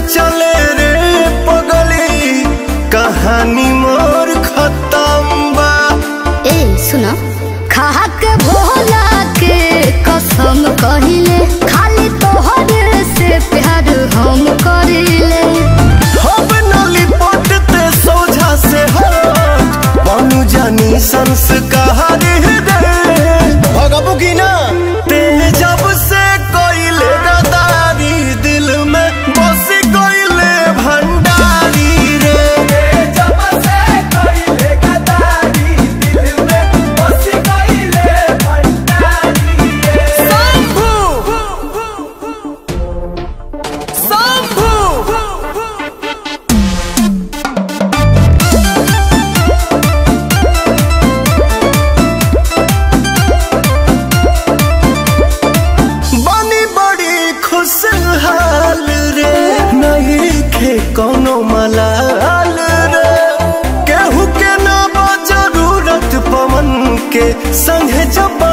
चले रे पगली कहानी मोर खत्म बा ए सुनो खा के भोला के कसम कहिले खाली तोहरे से प्यार हम करिले हम नली पटते सोझा से हट बनू जानी संस्कार रे भगबू की ना ते जब से कोइले गदारी दिल में बस कोइले भंडारी रे जब से कोइले गदारी दिल में बस कोइले भंडारी रे शंभू शंभू बनी बड़ी खुशहाल रे नहीं खे कोनो मलाल रे केहू के ना बा जरूरत पवन के संगे जब